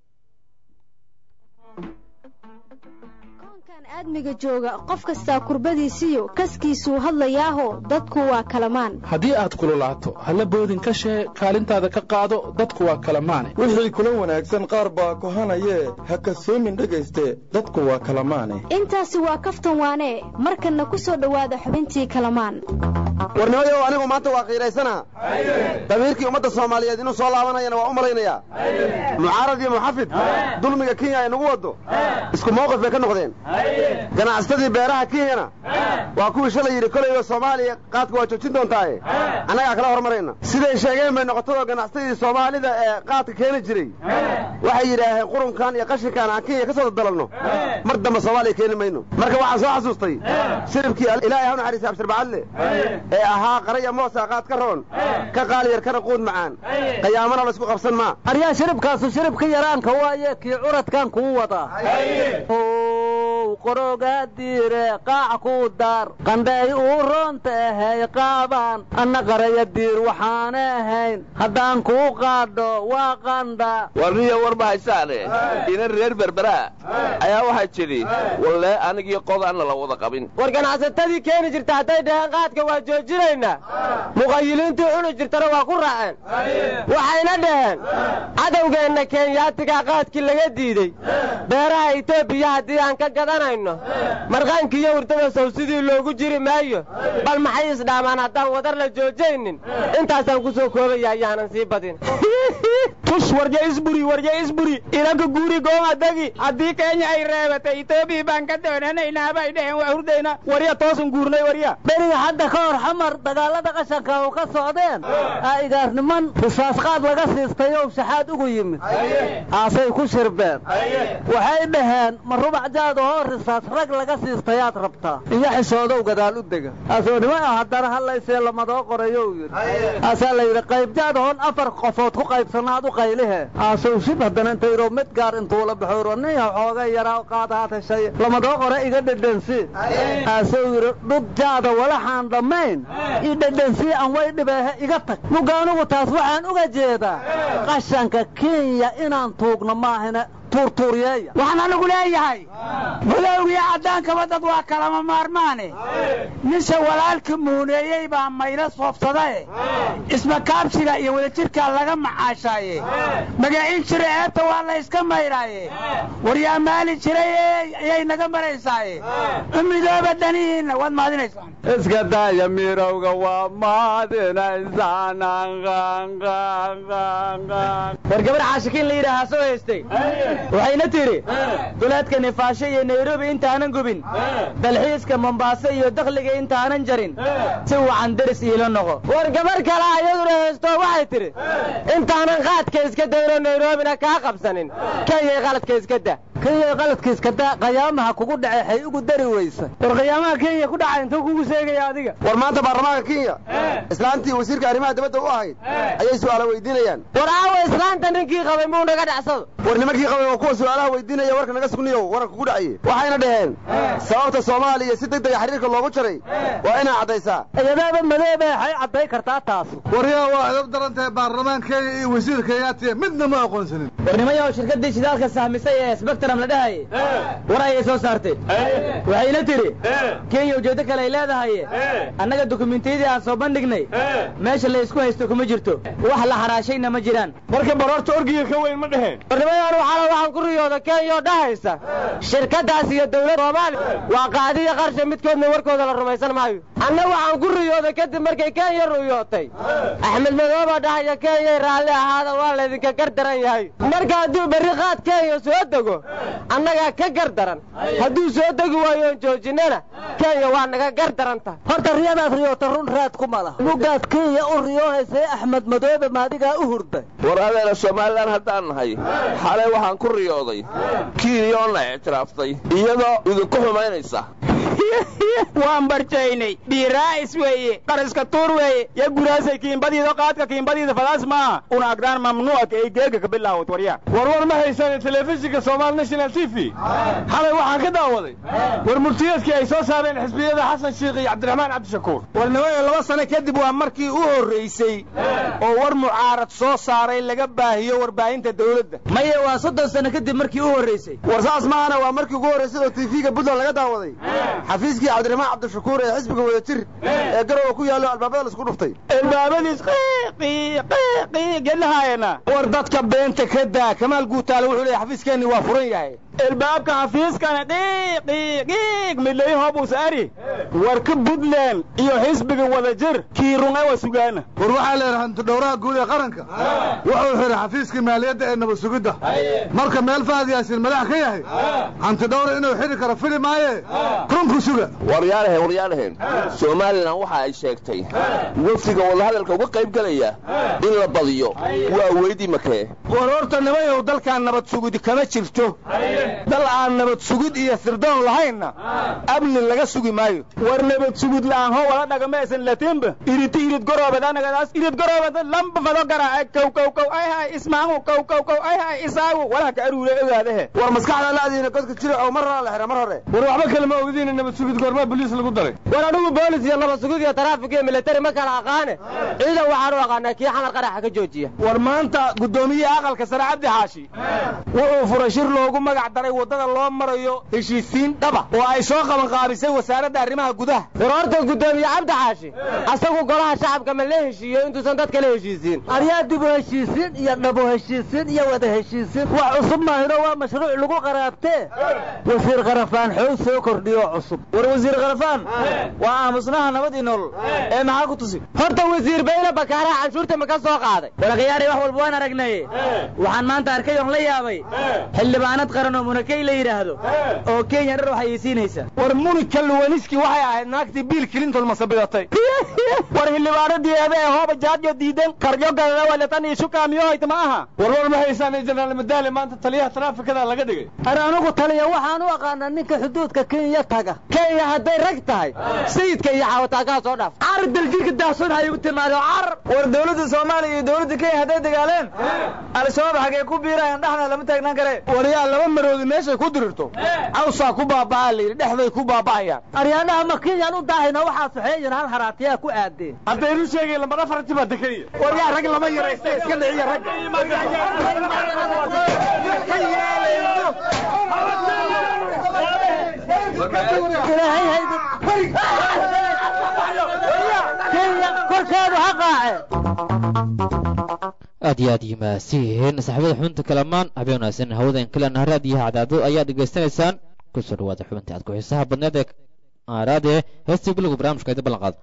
aadmiga jooga qof kastaa kurbadiisiyo kaskiisuu hadlayaaho dadku waa kalamaan haddii aad kululaato halla boodin ka shee kaalintaada ka qaado dadku waa kalamaane wixii kula wanaagsan qaar baa kohanayee ha kasoomin dhegayste dadku waa kalamaane intaasi waa kaftan waanee markanna ku soo dhowaada xubintii kalamaan warnimayow anigu maanta waa qiiraysana damiirkii ummadda soomaaliyeed inuu soo laabanayana waa u malaynayaa mucaarad iyo muxafid dulmiga kenya ay nagu waddo isku mawqif bay ka noqdeen ganacsatadii beeraha kenyana waa kuwii shalay yidhi kolayba soomaaliya qaadka waa joojin doontaaye annagaa kala hormarayna siday sheegeen bay noqotadoo ganacsatadii soomaalida ee qaadka keeni jiray waxay yidhaaheen qurunkan iyo qashinkan aan kenya ka soo daddalanno mar dambe soomaaliya keeni mayno marka waxaan soo xasuustay shiribkii ilaahay ha u naxariisa abshirbacadle ee ahaa qaraya moosa qaad ka roon ka qaaliyar kana quud macaan qayaamana laysku qabsan maa aryaa shiribkaasu shiribka yaraanka waaye kii curadkan kuu wadaa looga diire qaac ku daar qandhay uu roonta ahay qaabaan anna qaraya diir waxaana ahayn haddaan kuu qaadho waa qandha warniya war ma haysaane ina reer berberaa ayaa waxaa jidhi walle anigii qodaanna la wada qabin war ganacsatadii keeni jirta hadday dhaheen qaadka waa joojinaynaa muqayiliintii cuni jirtana waa ku raaceen waxayna dhaheen cadowgeenna kenyaatigaa qaadkii laga diidey beeraha etoobiya haddii aan ka gadanayno marqaankiiyo hurdada sow sidii loogu jiri maayo bal maxay isdhaamaan haddaan wadar la joojaynin intaasaan ku soo koobaya ayaanan sii badin tush warya isburi warya isburi ilanka guuri goomadagi haddii kenya ay reebatay etoobiya baan ka doonanaynaa bay dhaheen waa hurdayna warya toosan guurnay warya beriga hadda ka hor xamar dagaalada qashanka u ka socdeen aa igaarniman risaas qaad laga siistay oo shaxaad ugu yimid aasay ku shirbeen waxay dhaheen ma rubac jaadahoo risaas rag laga siistayaad rabtaa iyo xishoodow gadaal u dega asoonimo ah haddana hadlaysee lamadoo qorayo u yidhi aasaa la yidhi qaybjaadahoon afar qofood ku qaybsanaad u qaylihe aasow shib haddana intayro mid gaar intuu la baxooro niya xooga yaraa qaadahaad heshay lamadoo qore iga dhedhensi aasou yidhi dhud jaada walaxaan dhammayn io dhedhensi aan way dhibeehe iga tag mugaanugu taas waxaan uga jeedaa qashanka kenya inaan tuugno maahine tuurtuuryeeya waxaan anigu leeyahay madowgiyo caddaankaba dad waa kalama maarmaane ninse walaalka muuneeyey baa maylo soofsadae ismakaabsiga iyo wadajirkaa laga macaashaaye magaciin jira eebta waa la yska maydhaaye waryaa maali jiray ayay naga maraysaaye u midooba danihiinna waad maadinaysaan iska daaya mirowga waa maadinaysaan war gabar caashikiin la yidhaahaa soo haystay waxayna tidhi duleedka nifaasho iyo nairobi intaanan gubin dalxiiska mombaaso iyo dakhliga intaanan jarin si wacan deris iila noqo war gabar kale ayaduna haysto waxay tidhi intaanan qaadka iska dayno nairobina kaa qabsanin kenyay qaladka iska da kenya qaladka iska da qayaamaha kugu dhace xay ugu dari weysa war qayaamaha kenya ku dhacay intuu kugu seegaya adiga war maanta baarlamaanka kenya islaantii wasiirka arrimaha dibadda u ahayd ayay su'aala weydiinayaan war aawa islaanta ninkii qabay muu naga dhacsado war nimankii qabay waa kuwa su'aalaha weydiinaya warka naga sugniyo waranka kugu dhacaye waxayna dhaheen sababta soomaaliya si deg dega xiriirka loogu jaray waa inaa caddaysaa iyadaaba madoobe waxay cadday kartaa taas waryaa waa edab daran tahay baarlamaan kenya iyo wasiir kenyaatiya midna ma aqoonsanin warnimayaw shirkaddii shidaalka sahmisay ee sbectrum la dhahayay war ayay soo saartay waxayna tidhi kenya ujeeddo kale ay leedahay annaga dukumentiyadii aan soo bandhignay meesha la isku haysto kuma jirto wax la xaraashayna ma jiraan marka baroorta orgiga ka weyn ma dheheen warnimayaan waxaala waxaan ku riyooda kenya oo dhahaysa shirkaddaas iyo dawlad soomaaliya waa qaadiya qarsha midkoodna warkooda la rumaysan maayo anna waxaan ku riyooday kadib markay kenya ruyootay axmed madoobaa dhahaya kenyay raalli ahaada waa laydinka gar daran yahay marka hadduu berri qaad kenya soo dego annagaa ka gar daran hadduu soo degi waayoon joojinana kenya waa naga gar daran tahay horta riyadaad riyoota run raad ku mala mugaad kenya u riyoohaysay axmed madoobe maadigaa u hurday war adeena somalilan haddaan nahay xalay waxaan ku riyooday kiiniyoonna ictiraaftay iyadoo idinku xumaynaysa waan barjaynay dhiiraa'is weeye qariska tuur weeye yo guraasay kiimbadiida qaadka kiimbadiida fadaas maaha una agdaan mamnuucka ay geega ka bilaawad waryaa warwar ma haysaan telefishinka somaali national t v xalay waxaan ka daawaday war murtiyeedkii ay soo saareen xisbiyada xasan shiikh iyo cabdiraxmaan cabdishakuur warnimayo laba sano kadib waa markii u horraysay oo war mucaarad soo saaray laga baahiyo warbaahinta dawladda maye waa soddon sano kadib markii u horraysay war saas maahana waa markii ugu horraysay oo tv-ga puntland laga daawaday xafiiskii cabdiraxmaan cabdishakuur ee xisbiga wadajir ee garowa ku yaallo albaabada laisku dhuftay albaabadiis gedlahaayana war dadka beenta ka daa kamaal guutaale wuxuu leeyahay xafiiskeenni waa furan yahay albaabka xafiiskana qiiqiiqiiq midlayin hoobuus ari warka puntland iyo xisbiga wadajir kii runga waa sugaana war waxaa leeyahay hantidhowraha guud ee qaranka wuxuu xiray xafiiskii maaliyadda ee nabad sugidda marka meel fahad yaasin madax ka yahay hantidhowra inuu xiri karo fili maaye runku suga waryaalaheen waryaalaheen somalilan waxa ay sheegtay wafdiga wadahadalka uga qayb gelaya in la badiyo waa weydii makee war horta nimayow dalkaan nabad sugid kama jirto dal aan nabad sugid iyo sirdoon lahaynna amni laga sugi maayo war nabad sugud la'aan ho wala dhagamaysan latimba iriti irid goroobadanagas irid goroobada lamba fado garaaca kow kow kow ay hay ismaangu kow kow kow ay hay isaagu walaha ka aruure ogaadahe war maskaxda laadiina godka jira oo mar la xira mar hore war waxba kale ma ogdiina nabad sugud goormaa boliis lagu daray war anigu boolis iyo nabad sugud iyo taraafik iyo militari ma kala aqaane ciidan waxaan u aqaanaa kii xamar qaraxa ka joojiya war maanta guddoomiyaha aqalka sare cabdi xaashi wuxuu furay shir loogu magac daray waddada loo marayo heshiisiin dhaba oo ay soo qabanqaabisay wasaaradda arrimaha gudaha war horta guddoomiye cabdi xaashi asagu golaha shacabka ma la heshiiyo intuusan dadka la heshiisiin aryaa dib u heshiisiin iyo dhabo heshiisiin iyo wada heshiisiin wax cusub maahino waa mashruuc lagu qaraabtee wasiir qarafaan xoog soo kordhiyo cusub war wasiir qarafaan waa aamusnaha nabad iyo nolol ee maxaa ku tusi horta wasiir bayna bakaaraha canshuurta ma ka soo qaaday walakhyaari wax walba waan aragnay waxaan maanta arkay oon la yaabay xildhibaanad qaran oo munakey la yidhaahdo oo kenya dhar waxayeysiinaysa war munika luwaniski waxay ahayd naagtii biil clinton masabidatay war xildhibaanadii ebe ee hooba jaajo diidan karjo gadada walatan iyo shukaamiyohayta ma aha warwar ma haysaan jenaraal madaale maanta taliyaha taraafikada laga dhigay ar anigu taliya waxaan u aqaanaa ninka xuduudka kenya taga kenya hadday rag tahay sayidka iyo xaawataakaa soo dhaaf car daljirka daahsoon hay igu timaado car war dowladda soomaaliya iyo dowladda kenya hadday dagaaleen al-shabaab xagee ku biirayaan dhexna lama taagnaan kare waryaa laba maroodi meeshay ku dirirto cawsaa ku baaba'aa layidhi dhexday ku baaba'ayaan aryaanaha ma kenyaan u daahayna waxaa soxeeyin hal haraatiyaa ku aadeen haddaynu sheegay lamba dhafarti baa dekaya waryaa rag lama yaraysta iska dhiciya rag korkeedu ha qaace aad iyo aad yimaasiin saaxiibada xubinta kalamaan habeen wanaagsan hawadan kalena raadiyaha cadaado ayaad dhegaysanaysaan kusoo dhawaada xubintii aad ku xiisaha badneed ee aaraade heestii bilowga barnaamijka idi ballan qaad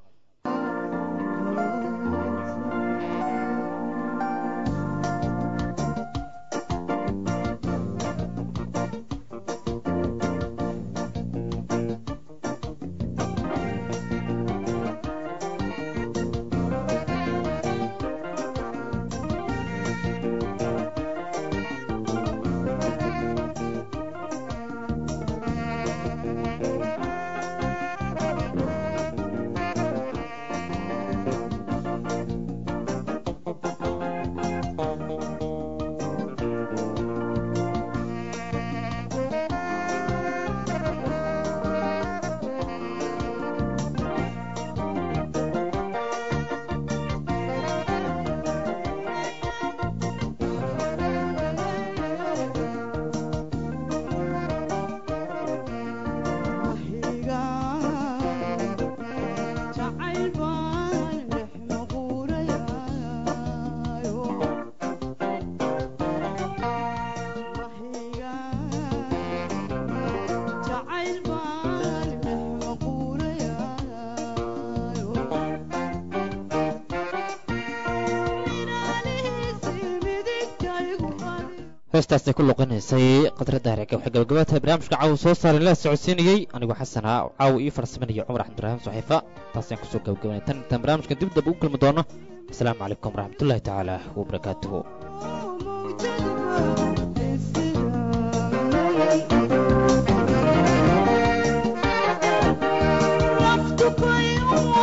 heestaasay ku luqinaysay khadradda harega waxay gabagabaatahay barnaamijka caawa soo saaray la socodsiinayey anigoo xasana caawa ii farsamanaya cumar axmedurahiim saxiifa taasaan kusoo gabagabanay tan intaan barnaamijka dib dab ugu kulmi doono asalaamu calaykum waraxmatullaahi tacaala wabarakaatuhu Love to